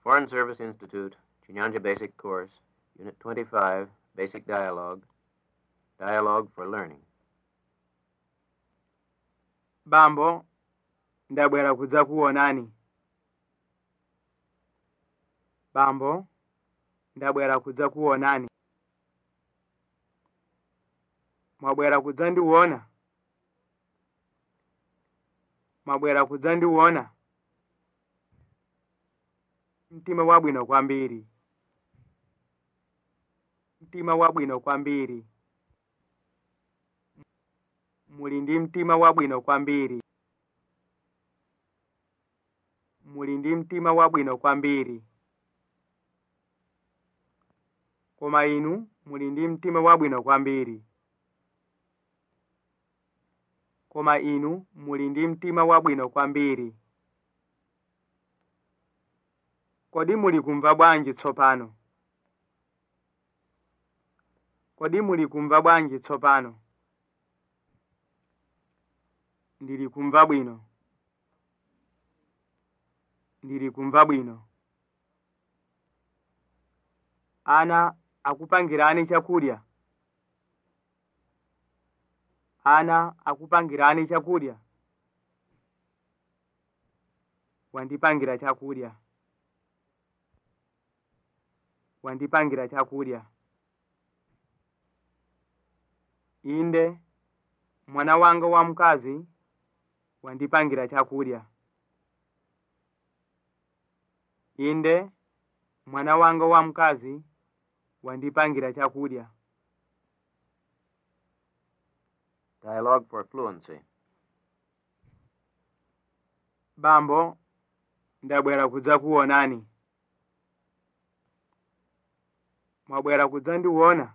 Foreign Service Institute, Chinyanja Basic Course, Unit 25, Basic Dialogue, Dialogue for Learning. bambo ndabwera kudza kuonani bambo ndabwera kudza kuonani mwabwera kudza ndiuona mwabwera kudza ndiuona mtima wabwino kwambiri mtima wabwino kwambiri muli ndi mtima wabwino kwambiri muli ndi mtima wabwino kwambiri koma inu muli ndi mtima wabwino kwambiri koma inu muli ndi mtima wabwino kwambiri kodi muli kumva bwanji tsopano kodi muli kumva bwanji tsopano ndili kumva bwino ndili kumva bwino ana akupangirani chakudya ana akupangirani chakudya wandipangira chakudya wandipangira chakudya inde mwana wanga wamkazi wandipangira chakudya inde mwana wanga wamkazi wandipangira chakudya Dialogue for Fluency. bambo ndabwera kudza kuonani mwabwera kudza ndiuona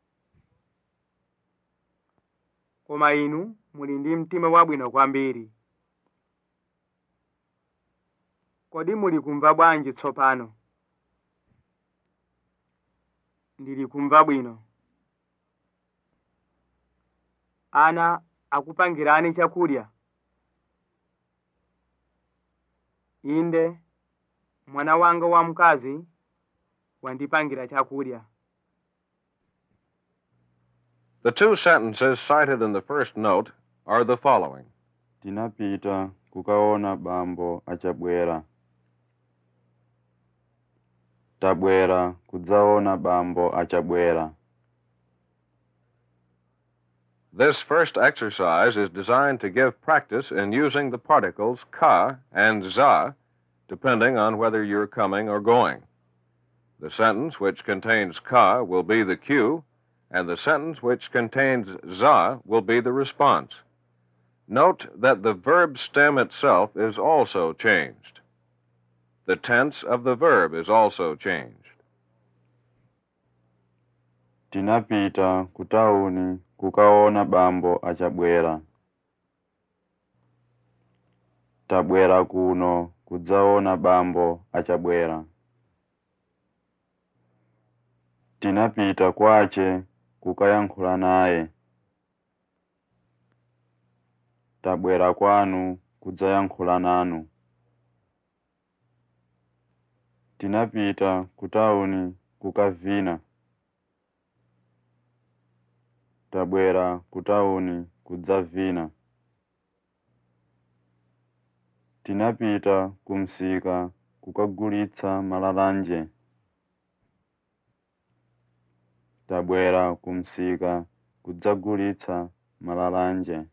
koma inu muli ndi mtima wabwino kwambiri kodi muli kumva bwanji tsopano ndili kumva bwino ana akupangirani chakudya inde mwana wanga wamkazi wandipangira chakudya The two sentences cited in the first note are the following tinapita kukaona bambo achabwera tabwera kudzaona bambo achabwera This first exercise is designed to give practice in using the particles ka and za, depending on whether you're coming or going. The sentence which contains ka will be the cue, and the sentence which contains za will be the response. Note that the verb stem itself is also changed. The tense of the verb is also changed. tinapita kutauni kukaona bambo achabwera tabwera kuno kudzaona bambo achabwera tinapita kwache kukayankhula naye tabwera kwanu kudzayankhula nanu tinapita kutauni kukavina tabwera kutauni kudzavina tinapita kumsika kukagulitsa malalanje tabwera kumsika kudzagulitsa malalanje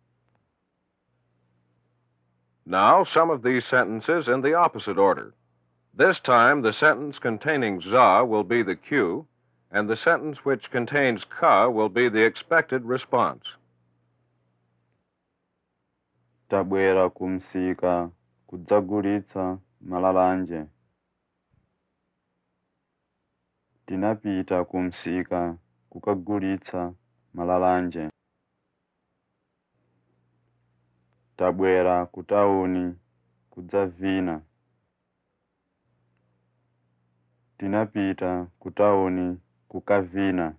Now, some of these sentences in the opposite order. This time, the sentence containing za will be the cue, and the sentence which contains ka will be the expected response. tabwera kumsika kudzagulitsa malalanje tinapita kumsika kukagulitsa malalanje tabwera kutauni kudzavina tinapita kutauni kukavina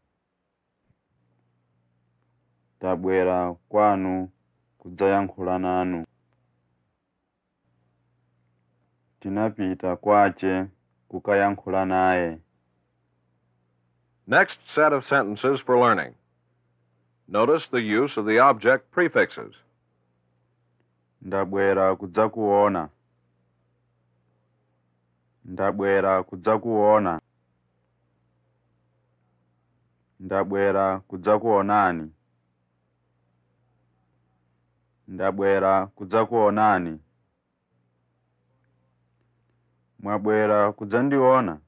tabwera kwanu kudzayankhula nanu tinapita kwace kukayankhula naye Next set of sentences for learning. Notice the use of the object prefixes. ndabwera kudzakuona ndabwera kudzakuona ndabwera kudzakuonani ndabwera kudzakuonani mwabwera kudzandiona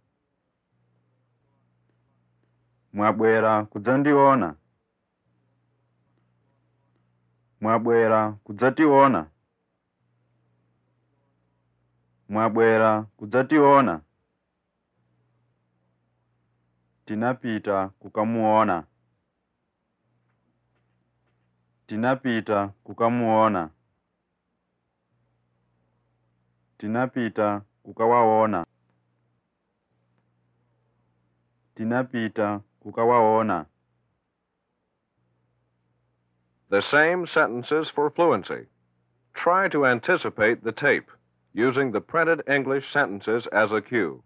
mwabwera kudzandiona mwabwera kudzationa mwabwera kudzationa tinapita kukamuona tinapita kukamuona tinapita kukawaona tinapita kukawaona The same sentences for fluency. Try to anticipate the tape using the printed English sentences as a cue.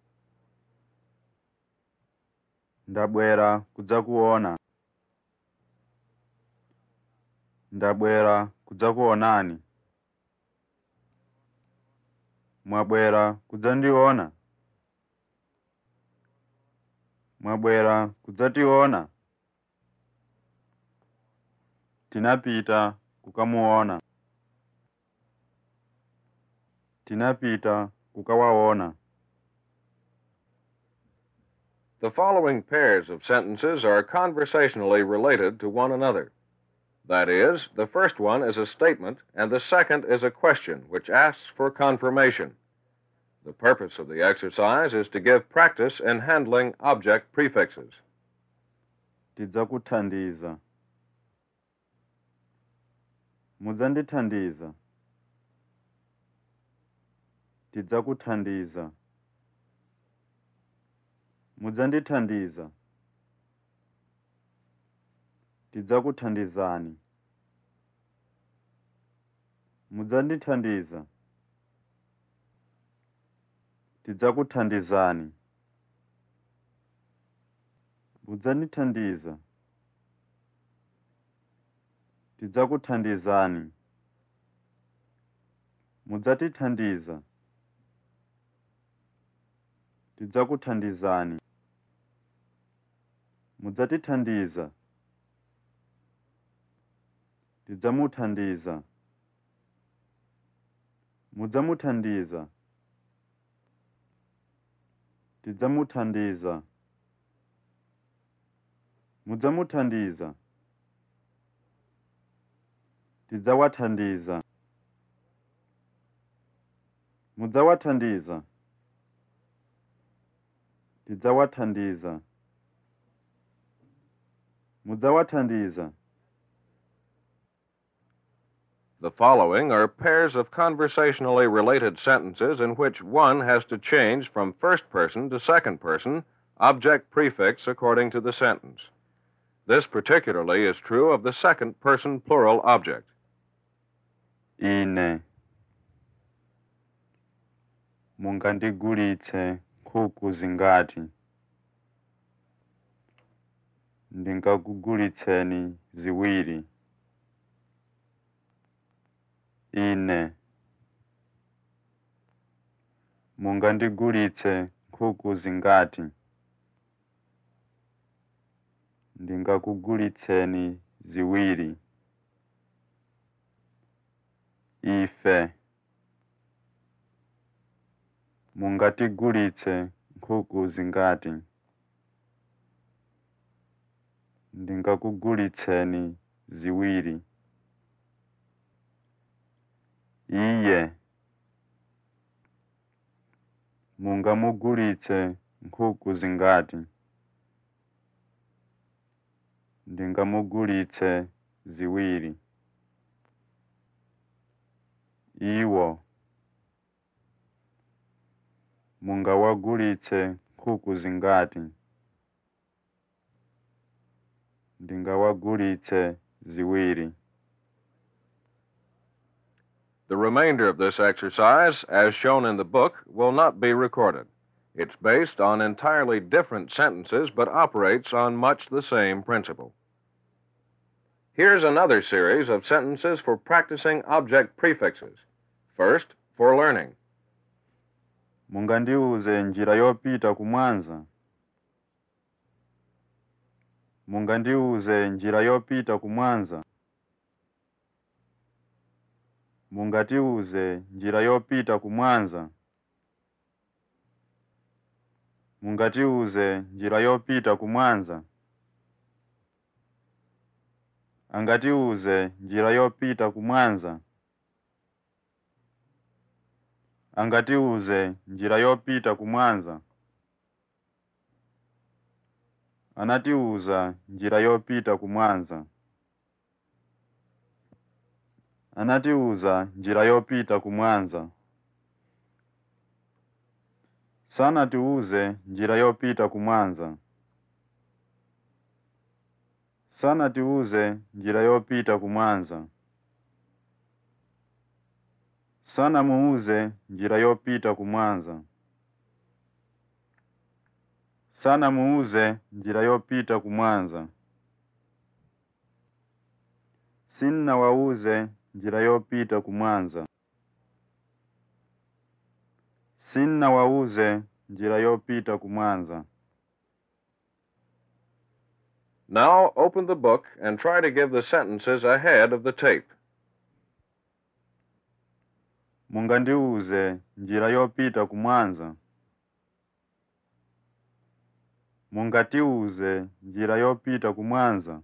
ndabwera kudzakuona ndabwera kudzakuonani mwabwera kudzandiona mwabwera kudzationa tinapita kukamuona tinapita kukawaona The following pairs of sentences are conversationally related to one another. That is, the first one is a statement, and the second is a question which asks for confirmation. The purpose of the exercise is to give practice in handling object prefixes. tidzakuthandiza mudzandithandiza tidzakuthandiza mudzandithandiza tidzakuthandizani mudzandithandiza tidzakuthandizani mudzandithandiza tidzakuthandizani mudzatithandiza tidzakuthandizani mudzatithandiza tidzamuthandiza mudzamuthandiza tidzamuthandiza mudzamuthandiza tidzawathandiza mudzawathandiza tidzawathandiza mudzawathandiza The following are pairs of conversationally related sentences in which one has to change from first person to second person, object prefix according to the sentence. This particularly is true of the second person plural object. ine mungandigulitse nkhuku zingati ndingakugulitseni ziwiri ine mungandigulitse nkhuku zingati ndingakugulitseni ziwiri ife mungatigulitse nkhuku zingati ndingakugulitseni ziwiri iye mungamugulitse nkhuku zingati ndingamugulitse ziwiri iwo mungawagulitse nkhuku zingati ndingawagulitse ziwiri The remainder of this exercise, as shown in the book, will not be recorded. It's based on entirely different sentences, but operates on much the same principle. Here's another series of sentences for practicing object prefixes. First, for learning. mungandiuze njira yopita kumwanza mungandiuze njira yopita kumwanza mungatiuze njira yopita kumwanza mungatiuze njira yopita kumwanza angatiuze njira yopita kumwanza angatiuze njira yopita kumwanza anatiuza njira yopita kumwanza anatiuza njira yopita kumwanza sanatiuze njira yopita kumwanza sanatiuze njira yopita kumwanza sana muuze njira yopita kumwanza sana muuze njira yopita kumwanza sinna wauze njira yopita kumwanza sinna wauze njira yopita kumwanza Now open the book and try to give the sentences ahead of the tape. mungandiuze njira yopita kumwanza mungatiuze njira yopita kumwanza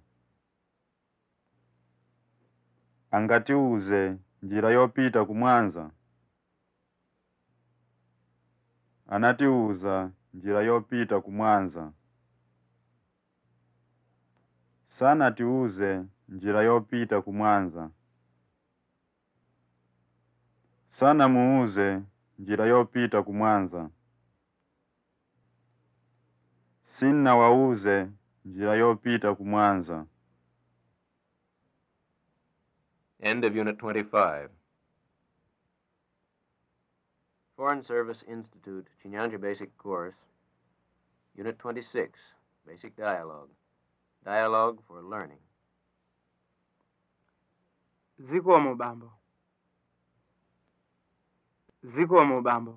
angatiuze njira yopita kumwanza anatiuza njira yopita kumwanza sanatiuze njira yopita kumwanza sana muuze njira yopita kumwanza sinna wauze njira yopita kumwanza End of Unit 25. Foreign Service Institute, Chinyanja Basic Course, Unit 26, Basic Dialogue. Dialogue for Learning. zikomo bambo zikomo bambo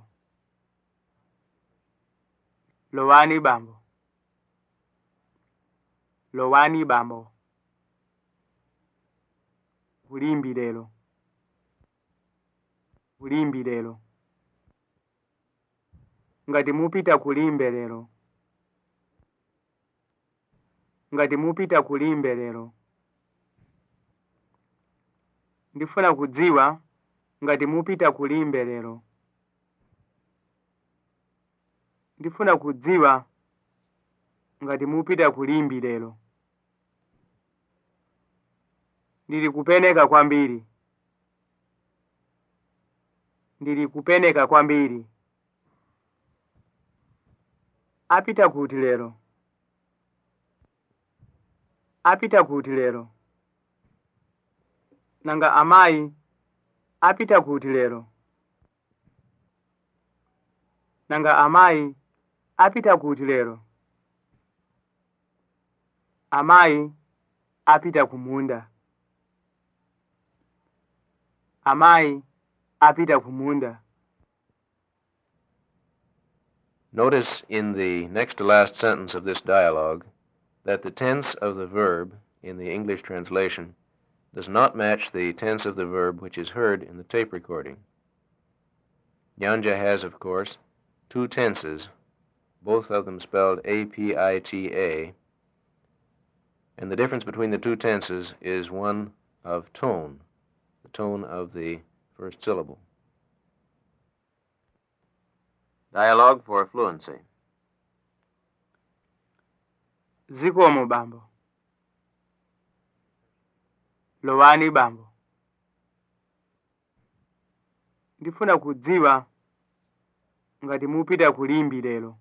lowani bambo lowani bambo kulimbi lero kulimbi lero ngati mupita kulimbe lero ngati mupita kulimbe lero ndifuna kudziwa ngati mupita kulimbe lero ndifuna kudziwa ngati mupita kulimbi lero ndili kupeneka kwambiri ndili kupeneka kwambiri apita kuti lero apita kuti lero nanga amayi apita kuti lero nanga amayi apita kuti lero amayi apita kumunda amayi apita kumunda Notice in the next to last sentence of this dialogue that the tense of the verb in the English translation does not match the tense of the verb which is heard in the tape recording. Nyanja has, of course, two tenses, both of them spelled A P I T A, and the difference between the two tenses is one of tone, the tone of the first syllable. Dialogue for fluency. zikomo bambo lowani bambo ndifuna kudziwa ngati mupita kulimbi lero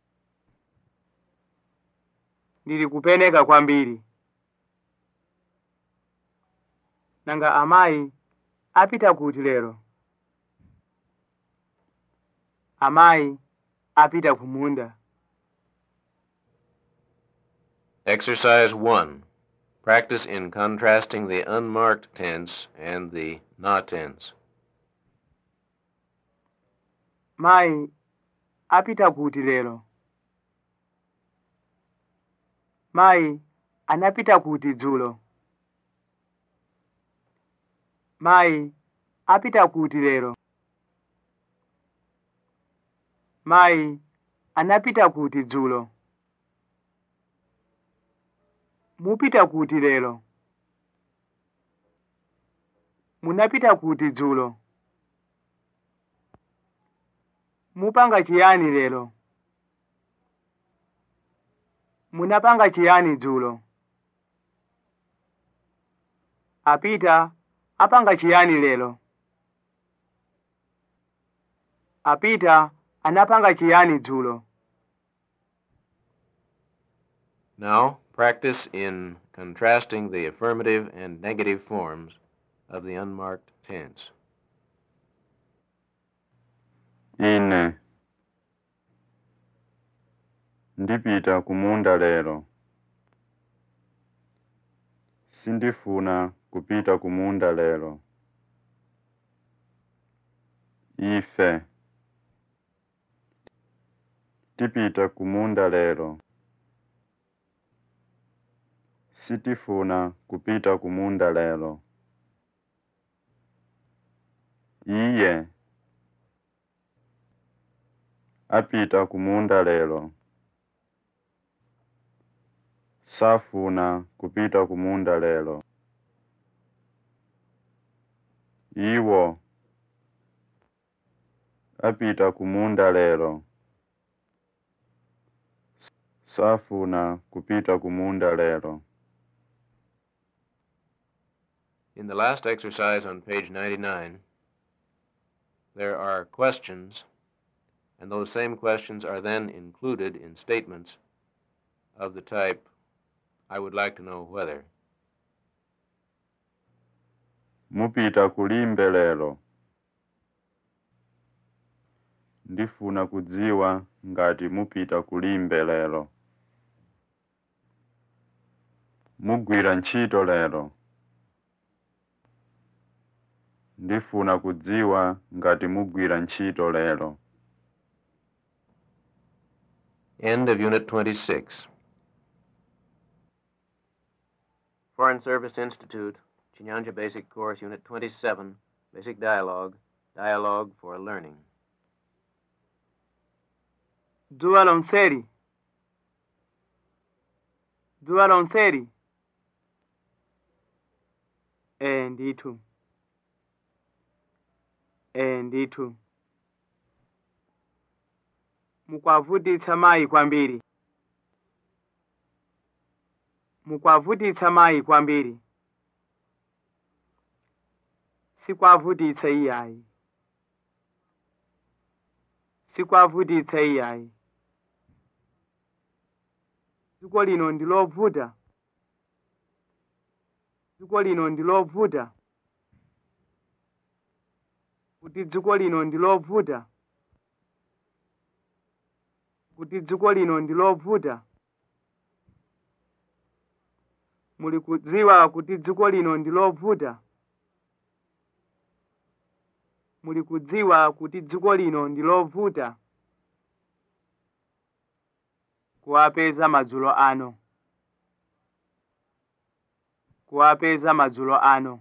ndili kupeneka kwambiri nanga amayi apita kuti lero amayi apita kumunda Exercise 1. Practice in contrasting the unmarked tense and the na tense. mayi apita kuti lero mayi anapita kuti dzulo mayi apita kuti lero mayi anapita kuti dzulo mupita kuti lero munapita kuti dzulo mupanga chiyani lero munapanga chiyani dzulo apita apanga chiyani lero apita anapanga chiyani dzulo Now, practice in contrasting the affirmative and negative forms of the unmarked tense. ine ndipita kumunda lero sindifuna kupita kumunda lero ife tipita kumunda lero sitifuna kupita kumunda lero iye apita kumunda lero safuna kupita kumunda lero iwo apita kumunda lero safuna kupita kumunda lero In the last exercise on page 99, there are questions, and those same questions are then included in statements of the type, I would like to know whether. mupita kulimbe lero ndifuna kudziwa ngati mupita kulimbe lero mugwira ntchito lero ndifuna kudziwa ngati mugwira ntchito lero End of Unit 26. Foreign Service Institute, Chinyanja Basic Course, Unit 27, Basic Dialogue, Dialogue for Learning. dzuwa lonseri dzuwa lonseri ee ndithu ee ndithu mukwavutitsa mayi kwambiri mukwavutitsa mayi kwambiri sikwavutitsa iyayi sikwavutitsa iyayi dziko lino ndi lovuta dziko lino ndi lovuta kuti dziko lino ndi lovuta kuti dziko lino ndi lovuta muli kudziwa kuti dziko lino ndi lovuta muli kudziwa kuti dziko lino ndi lovuta kuwapeza madzulo ano kuwapeza madzulo ano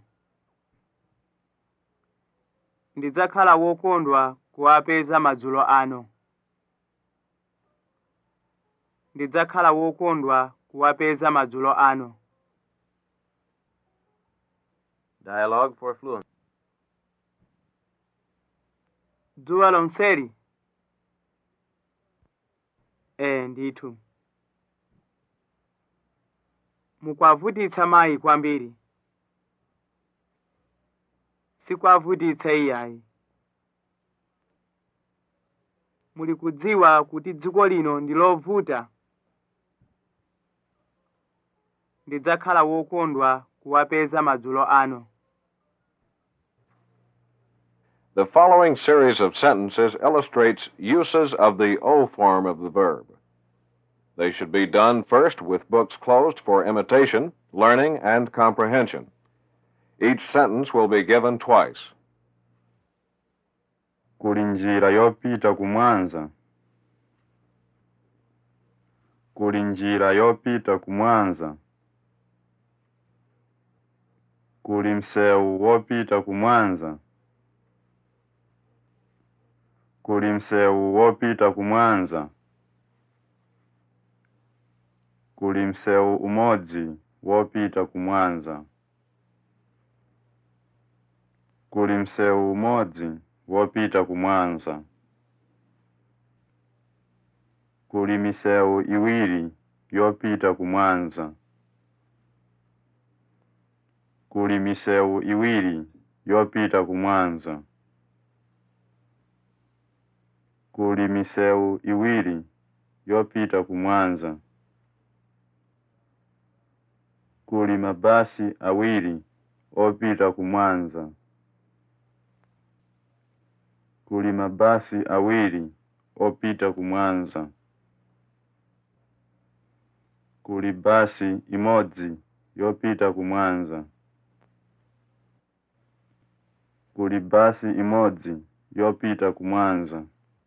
ndidzakhala wokondwa kuwapeza madzulo ano ndidzakhala wokondwa kuwapeza madzulo ano Dialogue for Fluency. dzuwa lonseri ee ndithu mukwavutitsa mayi kwambiri sikwavutitsa iyayi muli kudziwa kuti dziko lino ndi lovuta ndidzakhala wokondwa kuwapeza madzulo ano The following series of sentences illustrates uses of the O form of the verb. They should be done first with books closed for imitation, learning, and comprehension. Each sentence will be given twice. kuli njira yopita kumwanza kuli njira yopita kumwanza kuli msewu wopita kumwanza kuli msewu wopita kumwanza kuli msewu umodzi wopita kumwanza kuli msewu umodzi wopita kumwanza kuli misewu iwiri yopita kumwanza kuli misewu iwiri yopita kumwanza kuli misewu iwiri yopita kumwanza kuli mabasi awiri opita kumwanza kuli mabasi awiri opita kumwanza kuli basi imodzi yopita kumwanza kuli basi imodzi yopita kumwanza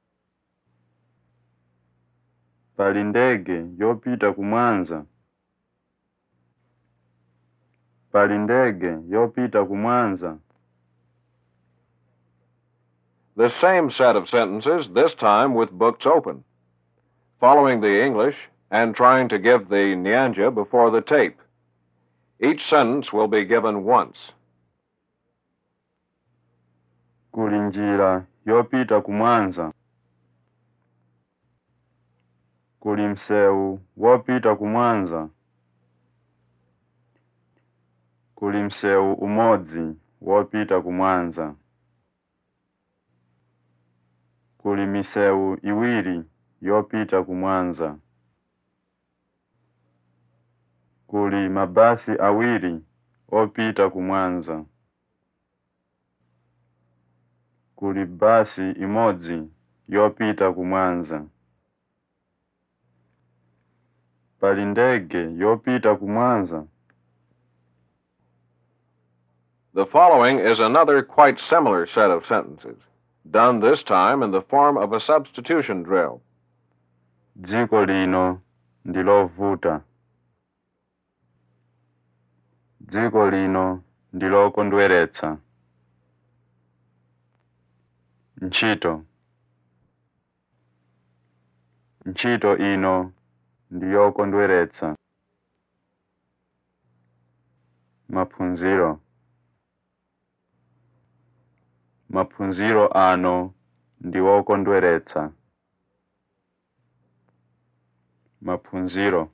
pali ndege yopita kumwanza pali ndege yopita kumwanza The same set of sentences, this time with books open. Following the English and trying to give the Nyanja before the tape. Each sentence will be given once. kuli njira yopita kumwanza kuli msewu wopita kumwanza kuli msewu umodzi wopita kumwanza kuli misewu iwiri yopita kumwanza kuli mabasi awiri opita kumwanza kuli basi imodzi yopita kumwanza pali ndege yopita kumwanza The following is another quite similar set of sentences, done this time in the form of a substitution drill. dziko lino ndilovuta dziko lino ndilokondweretsa ntchito ntchito ino ndiyokondweretsa maphunziro maphunziro ano ndiwokondweretsa maphunziro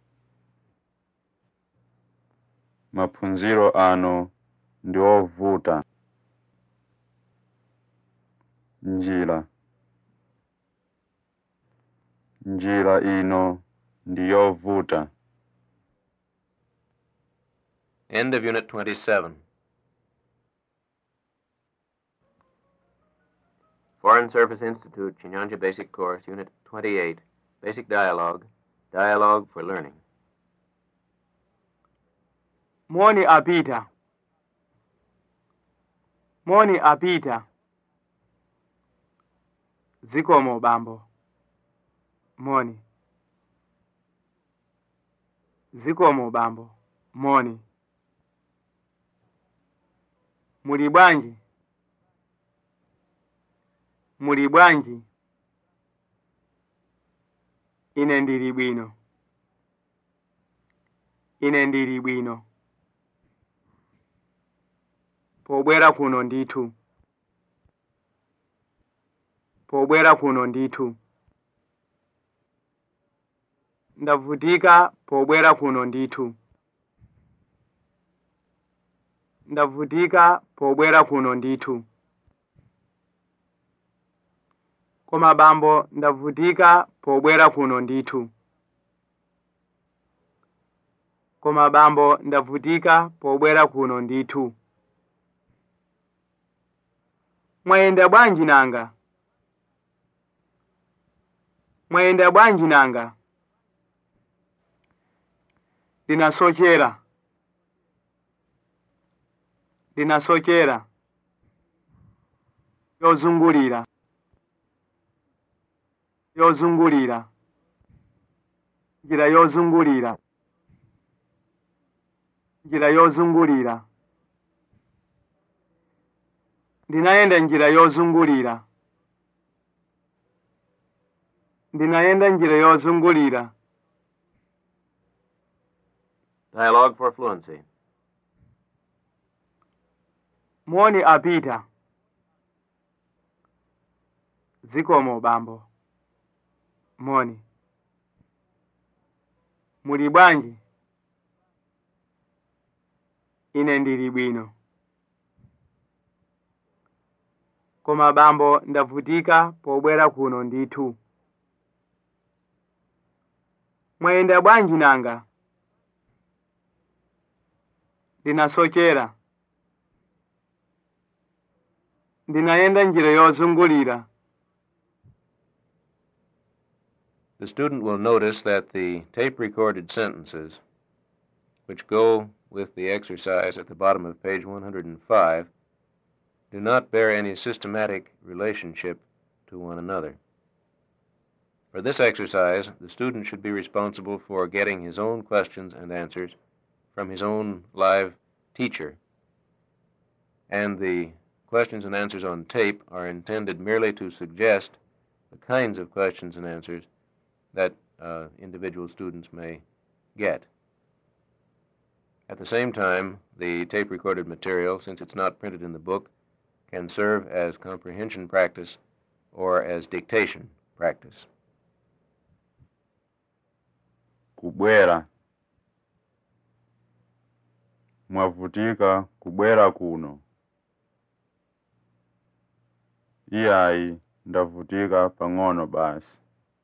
maphunziro ano ndiovuta njira njira ino ndiyovuta End of Unit 27. Foreign Service Institute, Chinyanja Basic Course, Unit 28, Basic Dialogue, Dialogue for Learning. moni apita moni apita zikomo bambo moni zikomo bambo moni muli bwanji muli bwanji ine ndili bwino ine ndili bwino pobwera kuno ndithu pobwera kuno ndithu ndavutika pobwera kuno ndithu ndavutika pobwera kuno ndithu koma bambo ndavutika pobwera kuno ndithu koma bambo ndavutika pobwera kuno ndithu mwayenda bwanji nanga mwayenda bwanji nanga ndinasochera ndinasochera yozungulira yozungulira njira yozungulira njira yozungulira ndinayenda njira yozungulira ndinayenda njira yozungulira Dialogue for fluency. moni apita zikomo bambo moni muli bwanji ine ndili bwino koma bambo ndavutika pobwera kuno ndithu mwayenda bwanji nanga ndinasochera ndinayenda njira yozungulira The student will notice that the tape recorded sentences, which go with the exercise at the bottom of page 105, do not bear any systematic relationship to one another. For this exercise, the student should be responsible for getting his own questions and answers from his own live teacher. And the questions and answers on tape are intended merely to suggest the kinds of questions and answers that uh, individual students may get. At the same time, the tape recorded material, since it's not printed in the book, can serve as comprehension practice or as dictation practice. kubwera mwavutika kubwera kuno iyayi ndavutika pang'ono basi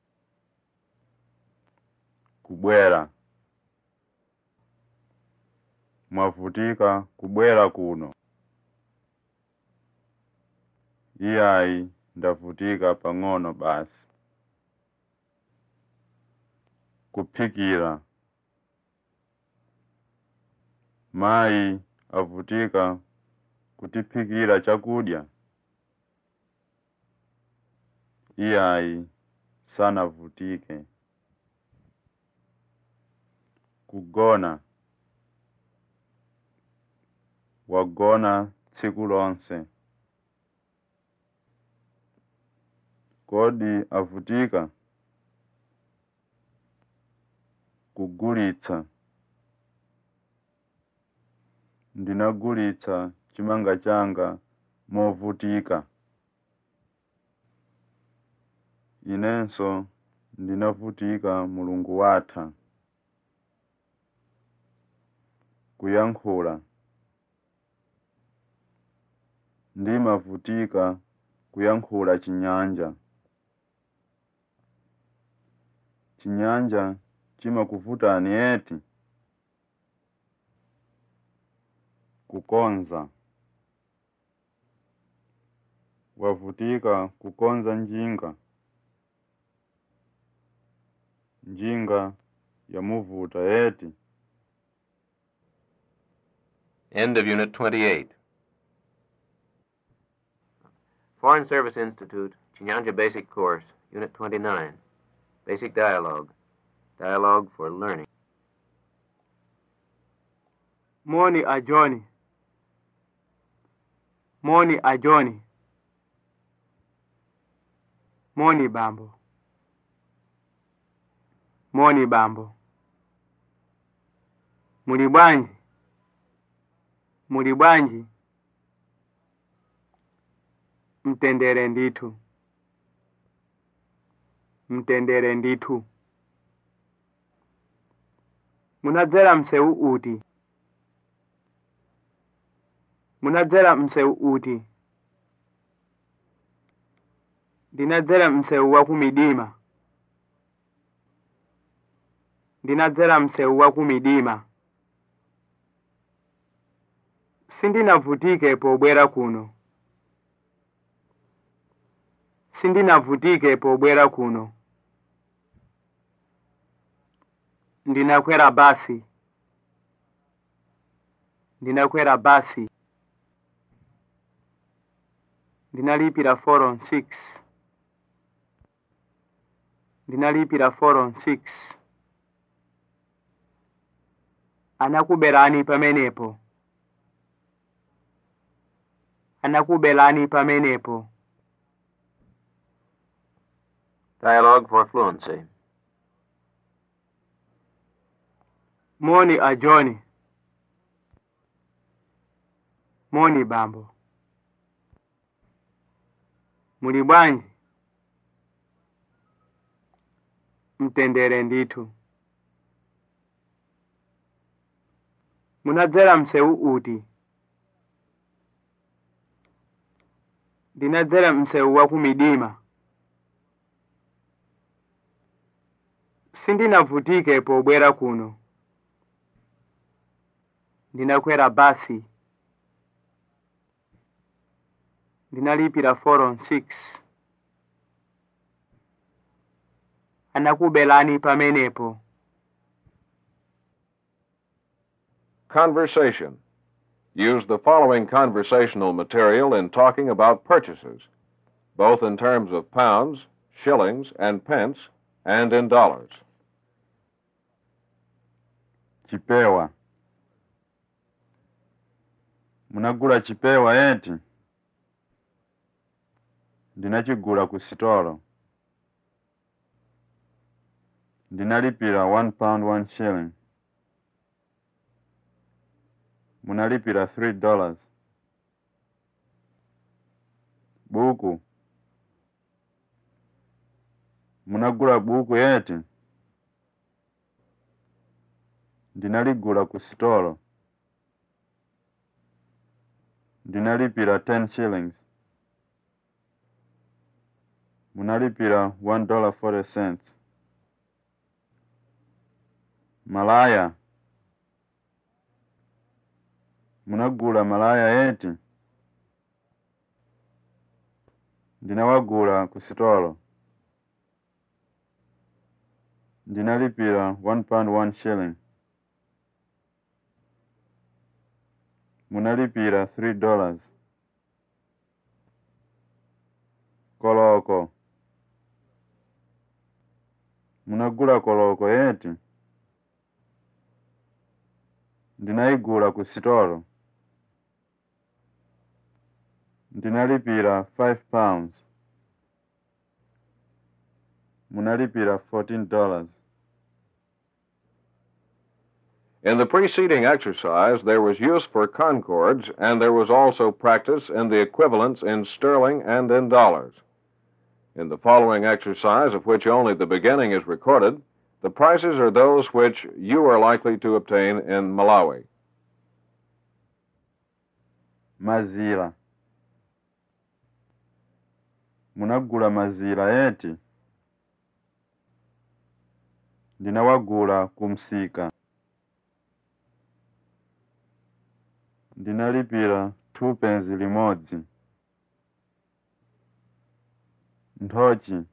kubwera mwavutika kubwera kuno iyayi ndavutika pang'ono basi kuphikira mayi avutika kutiphikira chakudya iyayi sanavutike kugona wagona tsiku lonse kodi avutika kugulitsa ndinagulitsa chimanga changa movutika inenso ndinavutika mulungu watha kuyankhula ndimavutika kuyankhula chinyanja chinyanja chimakuvutani eti kukonza wavutika kukonza njinga njinga yamuvuta eti End of Unit 28. Foreign Service Institute, Chinyanja Basic Course, Unit 29. Basic Dialogue. Dialogue for Learning. moni a joni moni a joni moni bambo moni bambo muli bwanji muli bwanji mtendere ndithu mtendere ndithu munadzera msewu uti munadzera msewu uti ndinadzera msewu wa kumidima ndinadzera msewu wa kumidima sindinavutike pobwera kuno sindinavutike pobwera kuno ndinakwera basi ndinakwera basi ndinalipira 4 on 6 ndinalipira 4 on 6 anakuberani pamenepo anakuberani pamenepo Dialogue for fluency. moni a john moni bambo muli bwanji mtendere ndithu munadzera msewu uti ndinadzera msewu wa kumidima sindinavutike pobwera kuno ndinakwera basi ndinalipira 4 on 6 anakubelani pamenepo Conversation. Use the following conversational material in talking about purchases, both in terms of pounds, shillings, and pence, and in dollars. chipewa munagula chipewa eti ndinachigula ku sitolo ndinalipira one pound one shilling munalipira three dollars buku munagula buku eti ndinaligula ku sitolo ndinalipira ten shillings munalipira one dollar forty cents malaya munagula malaya eti ndinawagula ku sitolo ndinalipira one pound one shilling munalipira three dollars koloko munagula koloko eti ndinayigula ku sitolo ndinalipira five pounds munalipira fourteen dollars In the preceding exercise, there was use for concords, and there was also practice in the equivalents in sterling and in dollars. In the following exercise, of which only the beginning is recorded, the prices are those which you are likely to obtain in Malawi. mazira munagula mazira eti ndinawagula ku msika ndinalipira two penzi limodzi nthochi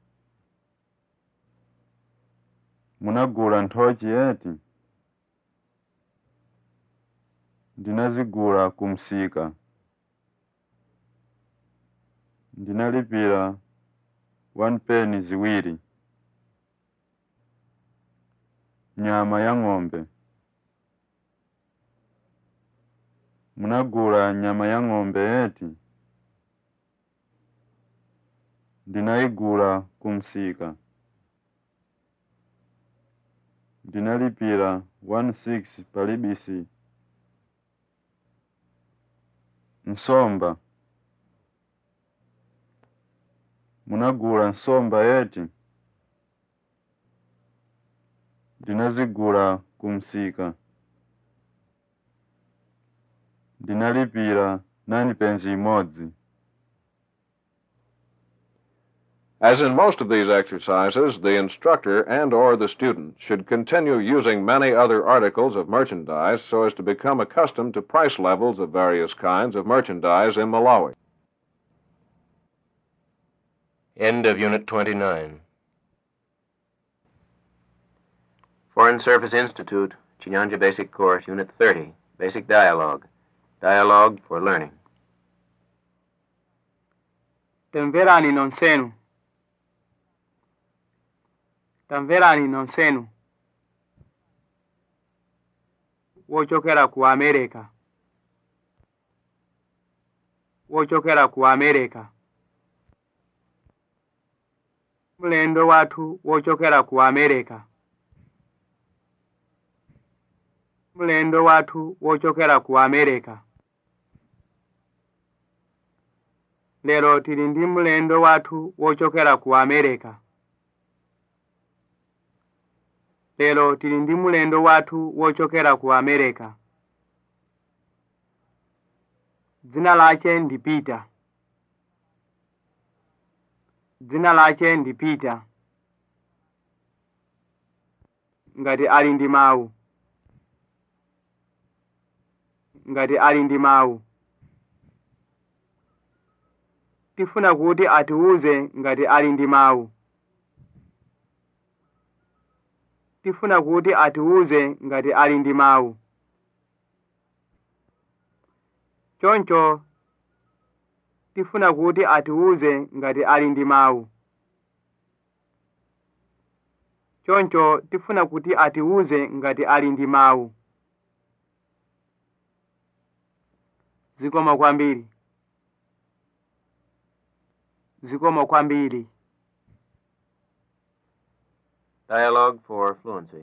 munagula nthochi eti ndinazigula ku msika ndinalipira one penny ziwiri nyama ya ng'ombe munagula nyama ya ng'ombe eti ndinayigula ku msika ndinalipira one six palibisi nsomba munagula nsomba eti ndinazigula ku msika ndinalipira nani penzi imodzi As in most of these exercises, the instructor and or the student should continue using many other articles of merchandise so as to become accustomed to price levels of various kinds of merchandise in Malawi. End of Unit 29. Foreign Service Institute, Chinyanja Basic Course, Unit 30, Basic Dialogue. Dialogue for Learning. tamverani nonsenu tamverani nonsenu wochokera ku amerika wochokera ku amerika mulendo wathu wochokera ku amerika mulendo wathu wochokera ku amerika lero tili ndi mulendo wathu wochokera ku amerika lero tili ndi mulendo wathu wochokera ku amerika dzina lake ndi pita dzina lake ndi pita ngati ali ndi mawu ngati ali ndi mawu tifuna kuti atiwuze ngati ali ndi mawu tifuna kuti atiwuze ngati ali ndi mawu choncho tifuna kuti atiwuze ngati ali ndi mawu choncho tifuna kuti atiwuze ngati ali ndi mawu zikomo kwambiri zikomo kwambiri Dialogue for Fluency.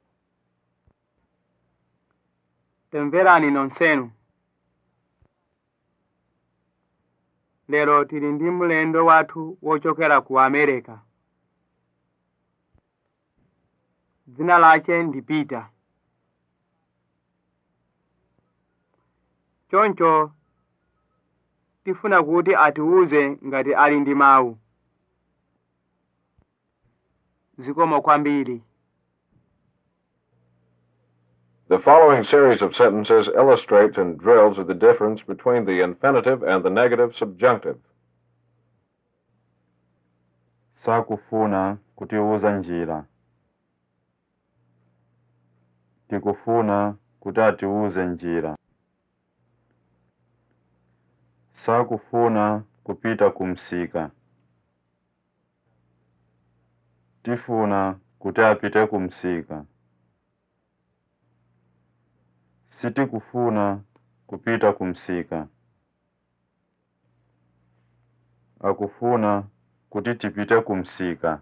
tamverani nonsenu lero tili ndi mulendo wathu wochokera ku amerika dzina lake ndi pita choncho tifuna kuti atiwuze ngati ali ndi mawu zikomo kwambiri The following series of sentences illustrates and drills the difference between the infinitive and the negative subjunctive. sakufuna kutiwuza njira tikufuna kuti atiwuze njira sakufuna kupita kumsika tifuna kuti apite kumsika sitikufuna kupita kumsika akufuna kuti tipite kumsika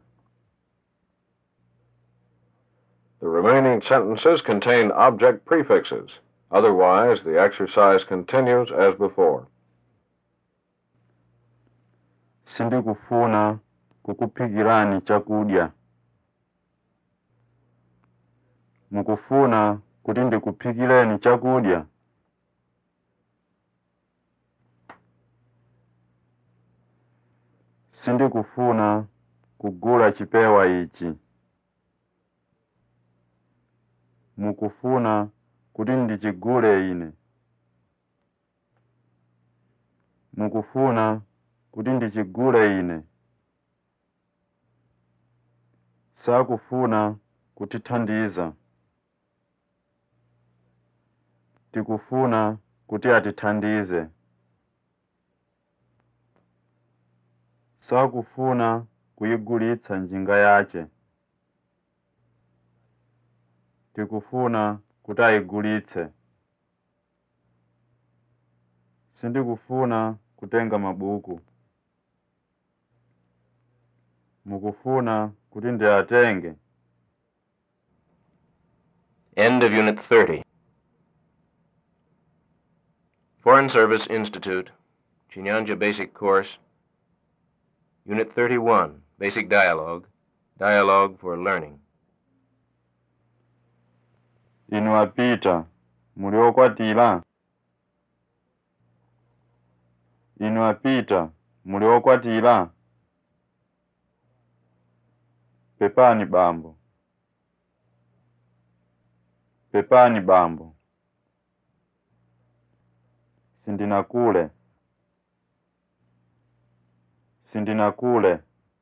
The remaining sentences contain object prefixes. Otherwise, the exercise continues as before. sindikufuna kukuphikirani chakudya mukufuna kuti ndikuphikireni chakudya sindikufuna kugula chipewa ichi mukufuna kuti ndichigule ine mukufuna kuti ndichigule ine sakufuna kutithandiza tikufuna kuti atithandize sakufuna kuyigulitsa njinga yace tikufuna kuti ayigulitse sindikufuna kutenga mabuku mukufuna kuti ndiatenge End of Unit 30. Foreign Service Institute, Chinyanja Basic Course, Unit 31, Basic Dialogue, Dialogue for Learning. inu apita muli okwatira inu apita muli okwatira pepani bambo pepani bambo sindinakule sindinakule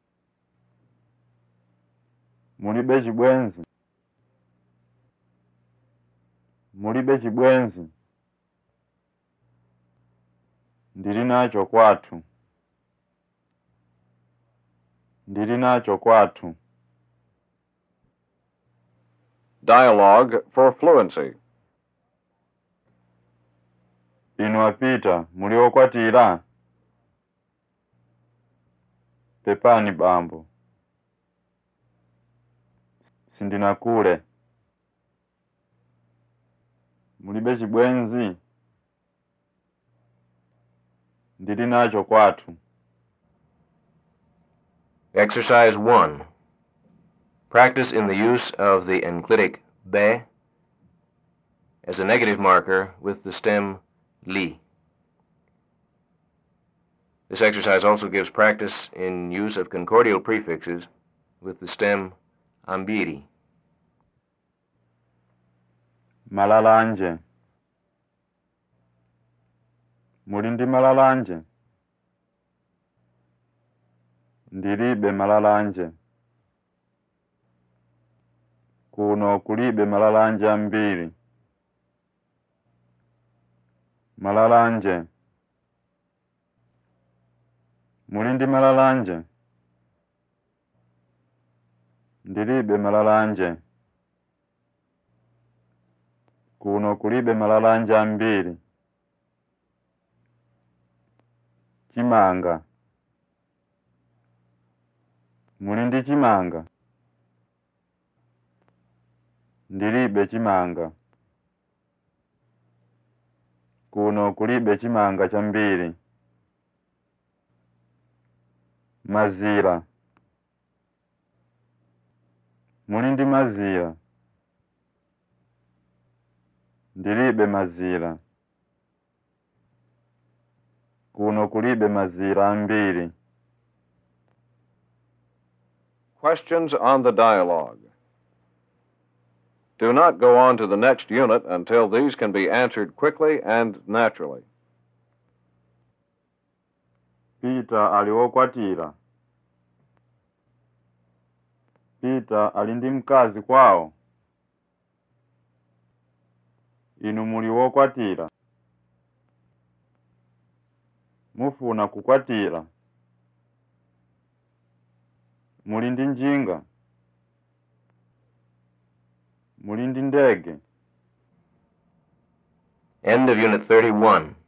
mulibe chibwenzi mulibe chibwenzi ndili nacho kwathu ndili nacho kwathu Dialogue for fluency. inu apita muli okwatira pepani bambo sindinakule mulibe chibwenzi ndili nacho kwathu Exercise 1. Practice in the use of the enclitic be as a negative marker with the stem li. This exercise also gives practice in use of concordial prefixes with the stem ambiri. malalanje muli ndi malalanje ndilibe malalanje kuno kulibe malalanje ambiri malalanje muli ndi malalanje ndilibe malalanje kuno kulibe malalanje ambiri chimanga muli ndi chimanga ndilibe chimanga kuno kulibe chimanga chambiri mazira muli ndi mazira ndilibe mazira kuno kulibe mazira ambiri Questions on the dialogue. Do not go on to the next unit until these can be answered quickly and naturally. Peter ali wokwatira Peter ali ndi mkazi kwawo inu muli wokwatira mufuna kukwatira muli ndi njinga muli ndi ndege End of Unit 31.